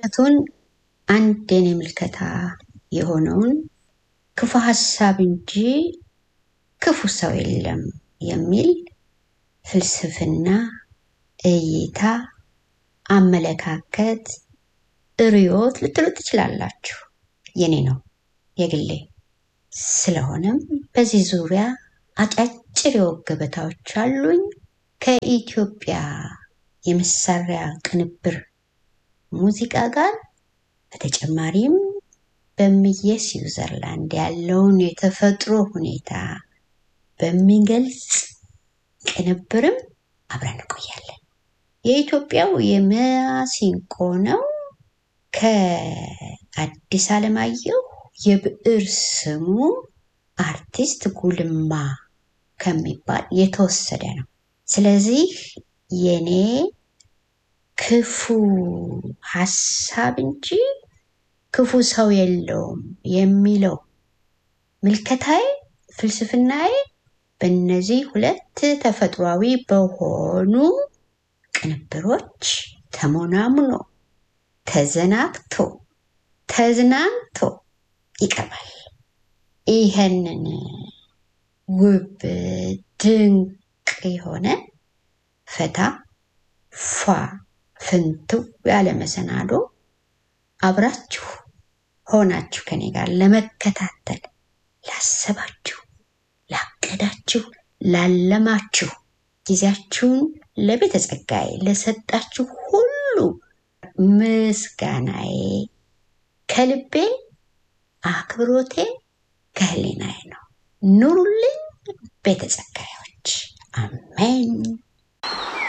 ወረቀቱን አንድ የኔ ምልከታ የሆነውን ክፉ ሀሳብ እንጂ ክፉ ሰው የለም የሚል ፍልስፍና፣ እይታ፣ አመለካከት፣ ርዕዮት ልትሉ ትችላላችሁ። የኔ ነው የግሌ። ስለሆነም በዚህ ዙሪያ አጫጭር የወግ ገበታዎች አሉኝ። ከኢትዮጵያ የመሳሪያ ቅንብር ሙዚቃ ጋር በተጨማሪም በምየ ስዊዘርላንድ ያለውን የተፈጥሮ ሁኔታ በሚገልጽ ቅንብርም አብረን እንቆያለን። የኢትዮጵያው የማሲንቆ ነው። ከአዲስ አለማየሁ የብዕር ስሙ አርቲስት ጉልማ ከሚባል የተወሰደ ነው። ስለዚህ የኔ ክፉ ሀሳብ እንጂ ክፉ ሰው የለውም የሚለው ምልከታዬ፣ ፍልስፍናዬ በእነዚህ ሁለት ተፈጥሯዊ በሆኑ ቅንብሮች ተሞናሙኖ ተዘናግቶ ተዝናንቶ ይቀርባል። ይህንን ውብ ድንቅ የሆነ ፈታ ፏ ፍንትው ያለ መሰናዶ አብራችሁ ሆናችሁ ከኔ ጋር ለመከታተል ላሰባችሁ፣ ላቀዳችሁ፣ ላለማችሁ ጊዜያችሁን ለቤተ ጸጋዬ ለሰጣችሁ ሁሉ ምስጋናዬ ከልቤ አክብሮቴ ከህሊናዬ ነው። ኑሩልኝ ቤተ ጸጋዮች። አሜን።